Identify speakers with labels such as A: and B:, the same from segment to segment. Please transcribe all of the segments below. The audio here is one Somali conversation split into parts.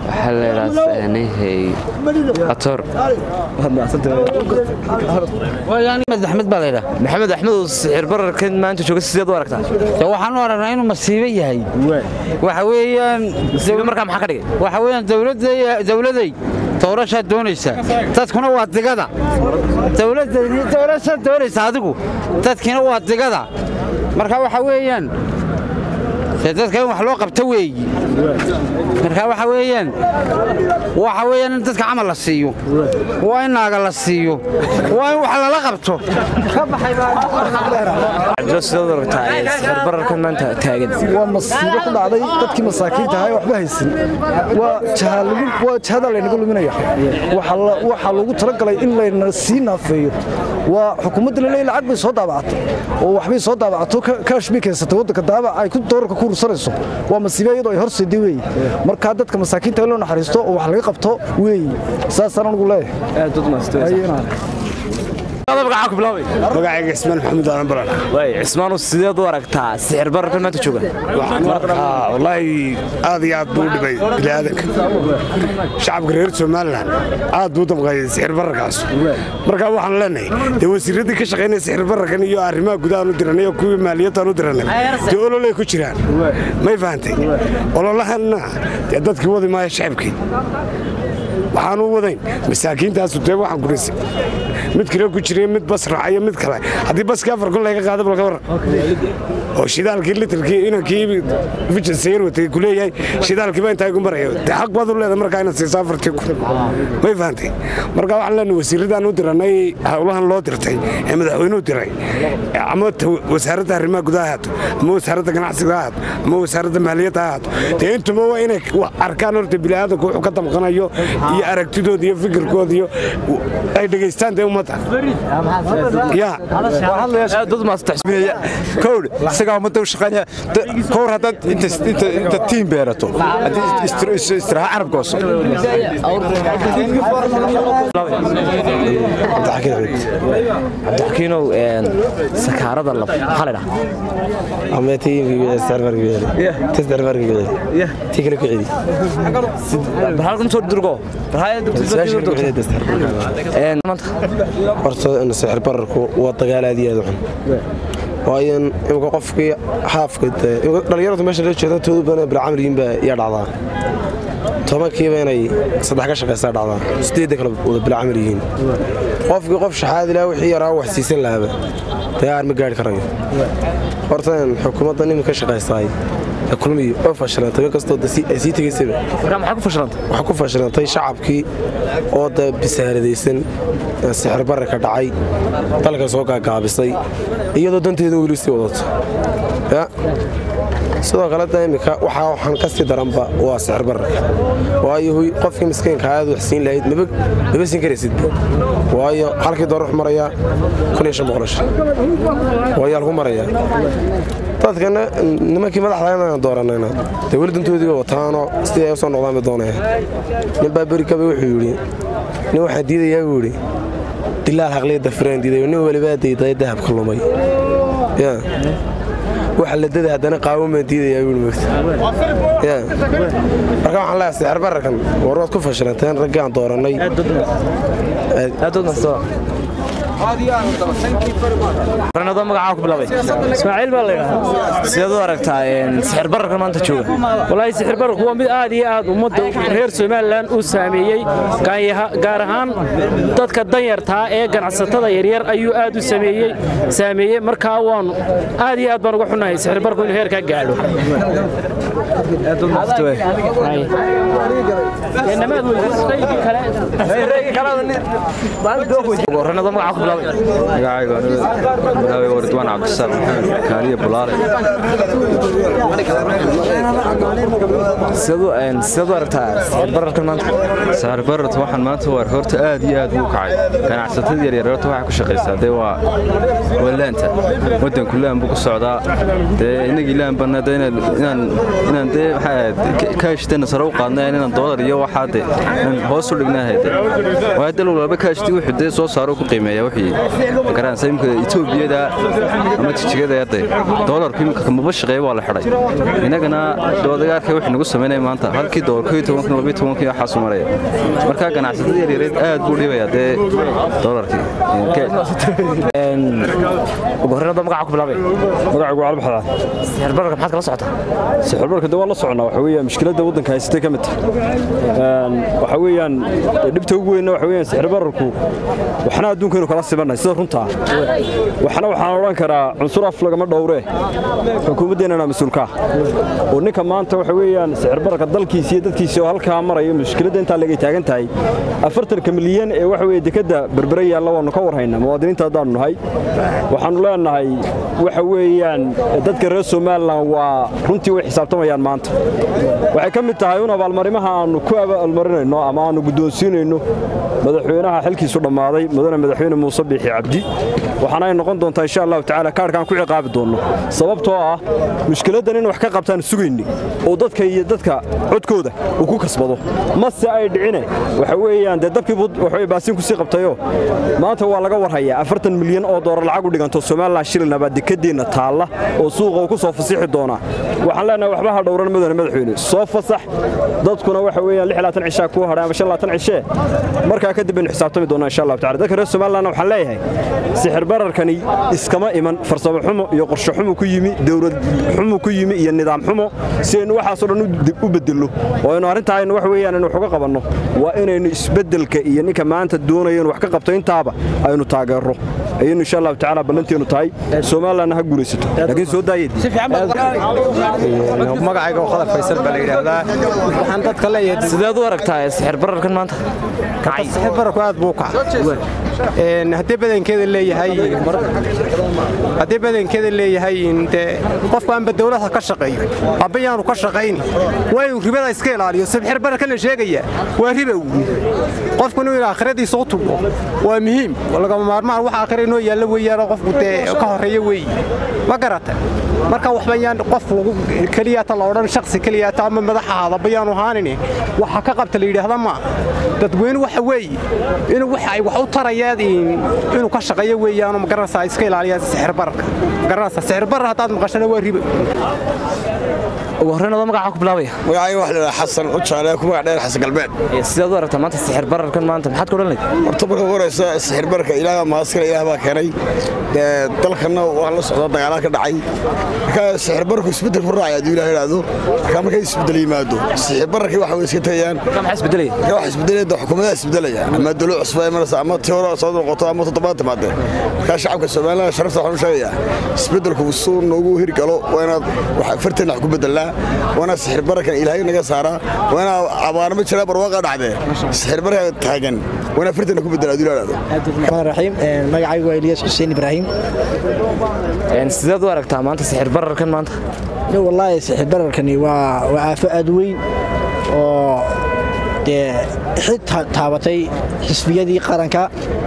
A: waxaa la yidhaahdaa atoor
B: maxamed axmed baa laydhaa
C: maxamed axmed oo sixir bararkan maanta jooga sideed u aragtaa
B: de waxaan u aragnaa inuu masiibo yahay waxa weeyaan
C: masiibo markaa maxaa ka dhigay
B: waxa weeyaan dawladday dawladay doorashaad doonaysaa dadkuna waa digada dawladayni doorashaad doonaysaa adigu dadkina waa digada marka waxa weeyaan dee dadka in wax loo qabto weeyi marka waxa weeyaan waxa weeyaan in dadka camal la siiyo waa in naaga la siiyo waa in wax lala qabto
C: cabdilo sideed u aragtaa ee sixir bararkan maanta taagan
D: waa masiibo ku dhacday dadkii masaakiinta ahaa ee waxba haysan waa jahaalagu- waa jahada laynaga luminaya Waxa la- waxaa loogu talagalay in layna sii naafeeyo waa xukuumadda laleeyahay lacag bay soo daabacato oo waxbay soo daabacato ka- kaash bay keensatay waddanka daabac ay ku doorarka ku ursanayso waa masiibo iyadoo ay horseeday weeye markaa dadka masaakiinta in loo naxariisto oo wax laga qabto weeye saasaan anugu leeyahay
E: magacayga ismaan maxamuud aadan baran
C: waay cismaanu sideed u aragtaa sixir bararkan maanta jooga
E: waxaan u arkaa wallaahi aad iyo aad buu u dhibay bini'aadanka shacabka reer somalilan aad buu u damqayay sixir bararkaas marka waxaan leenahay dee wasiiradii ka shaqaynaya sixir bararkan iyo arrimaha gudahaan u diranay iyo kuwii maaliyadaan u diranay dee ololay ku jiraan may fahantay ololahanna dee dadkii wadi maaya shacabkii waxaan u wadayn masaakiintaasu dee waxaan kurisay mid kale ku jira mid bas raacayo mid kale haddii baskii afar kun laga qaada balka waran oo shidaalkii litirkii inankii vijansayar watay ku leeyahay shidaalkii baa intaa igu maraya dee xaq baad u leedahay markaa inaad siiso afartii kun may fahantay marka waxaan leenahay wasiiradaan u diranay howlahan loo dirtay ee madaxweynuhu diray ama ta wasaaradda arrimaha gudaha ha ahaato ama wasaaradda ganacsiga ha ahaato ama wasaaradda maaliyadda ha ahaato dee intuba waa inay wa- arkaan horta bini'aadanku wuxuu ka damqanayo iyo aragtidooda iyo fikirkooda iyo ay dhegaystaan dee ummadda ya
C: dad maasutaxsbinaya
F: kowdh isagaa ummadda u shaqaynaya kowr haddaad inta inta inta tiim beerato haddii istir- is- istiraaha carab gooso
C: cabdixakiinow een, sakaarada lab maxaa la dhahaa halkan soo durgo
G: horta sixir bararku waa dagaal aad iyo aad u xun waayo imika qofkii haafka dhalinyaradu meesha la jeeda toodu badan bilcamriyin baa yaa dhacdaa tobankiiba inay saddex ka shaqaysaa dhacdaa sideedda kale wada bilcamar yihiin qofkii qof shaxaadi lahaa wixii yaraa wax siisan lahaaba dagaar ma gaari karayo horta xukuumadda nin ka shaqaystaay kulmiyi oo fashilantay kastoo ay sii tegaysaba
C: maxaa ku fashilantay
G: waxaa ku fashilantay shacabkii oo da bisaaradaysan ee sixir bararka dhacay dalka soo gaagaabisay iyadoo danteeda weli sii wadato ya sidoo kale da imika waxaa waxaan ka sii daranba waa sixir bararka waayo huy qofkii miskiinka aad wax siin lahayd maba maba siin karaysidba waayo halkii doorar wuxuu marayaa kun iyo shan boqol shan waayaa lagu marayaa dadkana nimankii madaxda inaan dooranayna dee weli dantoodiiba wataanoo sidii ay u soo noqdaan bay doonayaan nin baa berikaba wuxuu yidhi nin waxaan diidayaa buu yidhi dilaal haqliyadda firaan diidayo nin walibaa dayday dahabka lumay ya waxa la dada haddana qaawan baan diidayaa buu mogta ya marka waxaan leeyahay sixir bararkan war waad ku fashilanteen raggii aan doorannay
C: ranado magacaa ku bilaabay
H: ismaaciil baa la yidhaahdaa
C: sideed u aragtaa een, sixir bararkan maanta jooga
H: walaahi sixir bararku waa mid aad iyo aad ummadda reer somalilan uu saameeyey gaanyaha- gaar ahaan dadka danyartaa ee ganacsatada yaryar ayuu aad u sameeyey saameeyey markaa waanu aad iyo aad baan uga xunnahay sixir bararku inuu heerkaa gaadho
C: ranado magacaa ku bilaabay
I: magacayga bilaabay waridwaan cabdisaaq maxamed kaaliya bulaale
C: sideed u- een, sideed u aragtaa sixir bararkan maanta
I: saar barart waxaan maanta waar horta aad iyo aad buu kacay ganacsatada yaryar horta waxay ku shaqaysaa dee waa waa laanta waddanku laan buu ku socdaa dee inagii laan banna dee inaan inaan inaan dee maxaa ahayd kaashitana sare u qaadnay inaan doolar iyo waxaa dee inaan hoos u dhignahay dee waa dal walba kaashtii wuxuu dee soo saaro ku qiimeeyaa wuxuu bixiyey magaranaysa imika etoobiyada ama jijigada yaday doolarku imika kamaba shaqeeya waa la xidhay innagana doodagaarka wixii nagu samaynaya maanta halkii doolar koo iyo tobankan labiyo tobankan waxaasu maraya marka ganacsatada yaryareed aad buu dhibaya dee doolarkii
C: ugu horreyn hadda magaca ku bilaabay
J: magacaygu cali baxdaa
C: sixir bararka maxaad kala socotaa
J: sixir bararka de waa la soconaa waxa weeyaan mushkiladda waddanka haysatay ka mid tahay waxa weeyaan dhibta ugu weynna waxa weeyaan sixir bararku waxna adduunkaynu kala sibanay sida runtaa waxna waxaan odhan karaa cunsur af lagama dhowree xukuumaddeennana mas-uulka ah oo ninka maanta waxa weeyaan sixir bararka dalkiisa iyo dadkiisa oo halkaa maraya mushkiladda intaa lagay taagan tahay afartanka milyan ee waxa weeye dekadda berbere yaalla waannu ka warhaynaa muwaadiniinta haddaannu nahay waxaannu leenahay waxa weeyaan dadka reer somalilan waa runtii way xisaabtamayaan maanta waxay ka mid tahay un abaalmarimaha aannu ku abaalmarinayno ama aannu guddoonsiinayno madaxweynaha xilkiisu dhammaaday mudane madaxweyne muuse biixi cabdi waxaana ay noqon doontaa insha allahu tacaala kaarhkaan ku ciqaabi doonno sababtoo ah mushkiladdan in wax ka qabtaan sugayni oo dadka iyo dadka codkooda uu ku kasbado mase ay dhicine waxa weeyaan dee dabkii waxay baasiin kusii qabtayoo maanta waa laga warhayaa afartan milyan oo doolar lacag u dhiganto somalilan shilina baa dekadeenna taalla oo suuqa uu ku soo fasixi doonaa waxaan leenahay waxba ha dhowran mudane madaxweyne soo fasax dadkuna waxa weeyaan lix laatan cishaa kuu hadhay ama shan laatan cishee markaa kadib baynu xisaabtami doonaa insha allahu tacala dadka reer somalilandna waxaan leeyahay sixir bararkani iskama iman farsamo xumo iyo qorshe xumo ku yimi dowlad xumo ku yimi iyo nidaam xumo si aynu waxaasoo dhan u bedello oo aynu arrintaa aynu wax weeyaan aynu wax uga qabanno waa inaynu isbeddelka iyo ninka maanta doonaya inu wax ka qabto intaaba aynu taageerro ayaynu insha allahu tacaala ballanteenu tahay somalilandna ha guulaysato laakiin soo daayed
K: magacayga khadar faysal baa la yidhaahdaa waxaan dadka leeyahay
C: sideed u aragtaa sixir bararkan maanta
K: sixir bararku aad buu u kacay haddii badankeeda leeyahay haddii badankeeda leeyahay dee qofku aanba dawladha ka shaqeeyo aba yaanu ka shaqayni waa inuu ribada iska ilaaliyo sixir bararkan la sheegaya waa riba qofku inuu aakhiradiisa u tubo waa muhiim lagama maarmaan wax aakhira inoo yaalla weeyaan qofku dee ka horreeya weeye ma garata marka waxba yaan qof lagu keliyaata la odhan shaksi keliyaata ama madax ahaadaba yaanu ahaanin waxa ka qabta la yidhaahda ma dadweyne waxa weeye inuu wax ay wax u tarayaan inuu ka shaqeeyo weeyaan ma garanaysaa iska ilaaliyaan sixir bararka garanaysaa sixir barar haddaad maqashana waa ribo
C: ugu horreyn adoo magaca ku bilaabaya
E: magacayga wax la xasan u jaale ku magac dheer xasan galbeed
C: sidaad u aragtaa maanta sixir bararkan maanta maxaad ka odhan lahayd
E: horta marka ugu horeysa sixir bararka ilaaha maaskale ilaah baa keenay dee dalkanna waa la socda dagaalaa ka dhacay marka sixir bararku isbeddel ku raacay hadduu ilaah yidhaahdo marka markay isbeddel yimaado sixir bararkii waxa way iska tagayaan
C: maxaa isbedelaya
E: marka waxa isbedelaya dee xukuumadaha isbedelaya ama dowlad cusub ay maraysa ama tii hore soo noqoto ama toddobaad timaadee marka shacabka somaliland sharafta waxaan u sheegayaa isbeddelku suu noogu hirgalo waa inaad farteena wax ku bedelnaa waa inaad sixir bararkan ilaahay naga saaraa waa inaad abaarma jira barwaaqa dhacdee sixir bararka taagan waa inaad farteena ku bedelaa hadduu ilaahdo
L: raxiim magacaygu waa Ilyas Xuseen Ibrahim
C: sideed u aragtaa maanta sixir bararkan maanta
L: wallaahi sixir bararkani waa waa aafo aad weyn oo dee xid taabatay xisbiyadii qaranka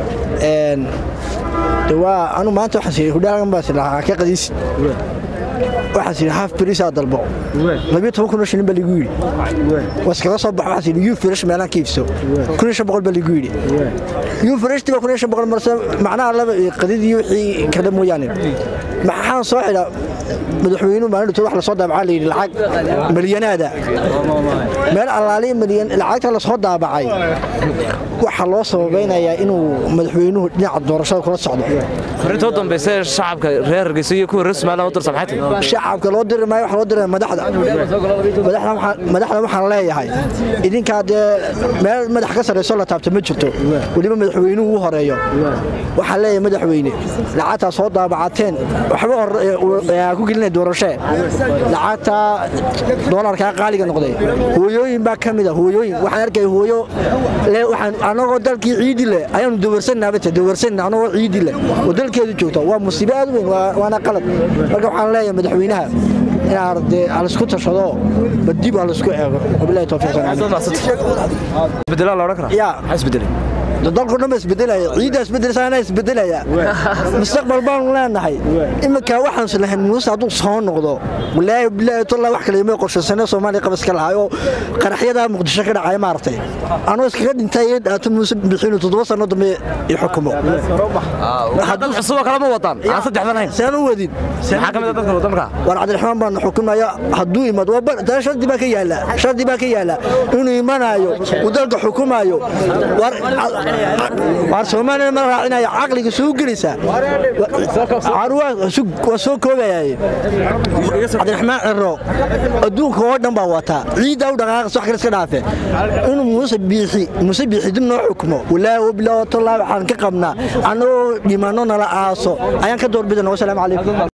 L: de waa anu maanta waxaan siiyey hudhaagan baa silahaa ka qadiisi waxaan siiyey haaf berisaa dalbo labiyo toban kun oo shilin baa ligu yidhi waskaga soo baxo waxaan siiyey yuu firish meelaan ka iibso kun iyo shan boqol baa ligu yidhi yuu firishtii baa kun iyo shan boqol marse macnaha laba qadidii wixii kale mooyaane maxaan soo xidha madaxweynuhu maalin dhintay wax lasoo daabacaa layidhi lacag milyanaada meel allaaliya milyan lacagta lasoo daabacay waxaa loo sababaynayaa inuu madaxweynuhu dhinaca doorashada kula socdo
C: farintoo dambaysa shacabka reer hargeysa iyo kuwa reer somaliland u dirsa maxay tahay
L: shacabka loo diri maayo waxa loo diraya madaxda madaxda waxaan leeyahay idinkaa dee meel madax ka sarrayso la taabta ma jirto weliba madaxweynuhu u horeeyo waxaan leeyahay madaxweyne lacagtaa soo daabacateen waxba ku gelinaya doorashee lacagtaa doolarkaa qaaliga noqday hooyooyin baa ka mid a hooyooyin waxaan arkaya hooyo anagoo dalkii ciidi leh ayaanu dawarsannaabata dawarsanna anagoo ciidi leh oo dalkeedu joogta waa musiibo aad weyn waana qalad marka waxaan leeyahay madaxweynaha inaad dee alisku tashado badib alisku eego wabilahi tawfiiq
C: isbedelaa la odhan karaa
L: yaa
C: maxaa isbedelay
L: dalku dhan ba isbedelaya ciiddaa isbedelaysa anaa isbedelaya mustaqbal baanu leenahay iminka waxaan islahayn muuse hadduu soo noqdo walaahi bilaahi tolla wax kale imay qorshaysane soomaaliya qabaska lahaayoo qaraxyadaa muqdisho ka dhacaya maaragtay anuu iskaga dhintay ee dhaato muuse bixinu toddoba sano dambe i xukumo
C: dad cusub oo kale ma wadaan aan saddexdan hayn
L: saan u wadin
C: maxaa ka mid ah dadka wadanka
L: war cabdiraxmaan baan xukumaya hadduu imad taa shardi baa ka yaala shardi baa ka yaala inuu imanaayo uu dalka xukumaayo war soomaaliya ma raacinaya caqliga soo gelaysaa waa soo koobayaye cabdiraxmaan ciro adduunka oo dhan baa wataa ciiddaa u dhaqaaqas wax kale iska dhaafe inuu muuse biixi muuse biixi dib noo xukumo walaahi wabilaahi watallaahi waxaan ka qabnaa annagoo dhimanno nala aaso ayaan ka doorbidana wasalaamu calaykum